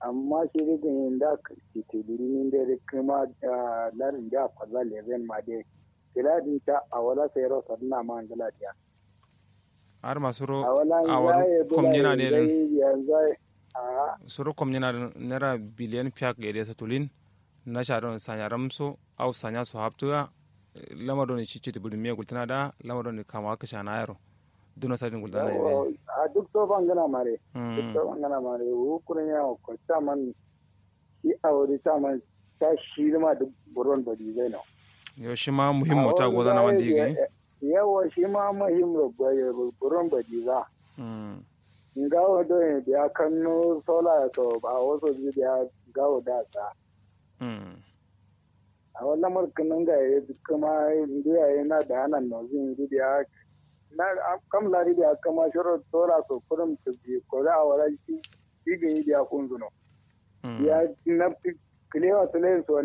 amma shi rigin yin da ke birnin da kuma larin da kwaza leven ma dai tiladin ta a wala sai ro sarna ma angala dia har ma suro a wala a wani komnyana ne yanzu a suro komnyana nera biliyan piak gede sa tulin na sharon sanya ramso au sanya so haptuga lamado ni cici ti bulmi gultana da lamado ni kama ka shana yaro duna sadin gultana ne a duk to bangana mare duk to bangana mare wukurin ya ko man shi a wuri man ta shi ma duk buron bari zai na yo shi ma muhimmo ta goza na wandi gi yawa shi ma muhimmo buron bari za ngawo do ne biya kanno sola to ba wasu ji biya gawo da sa a wannan mulkin ga ya kuma indiya yana da hannun nozin biya na kam lari biya kama shiro sola to kurum to bi ko da wala shi shi ga yi biya kun zuno ya na kilewa tulen so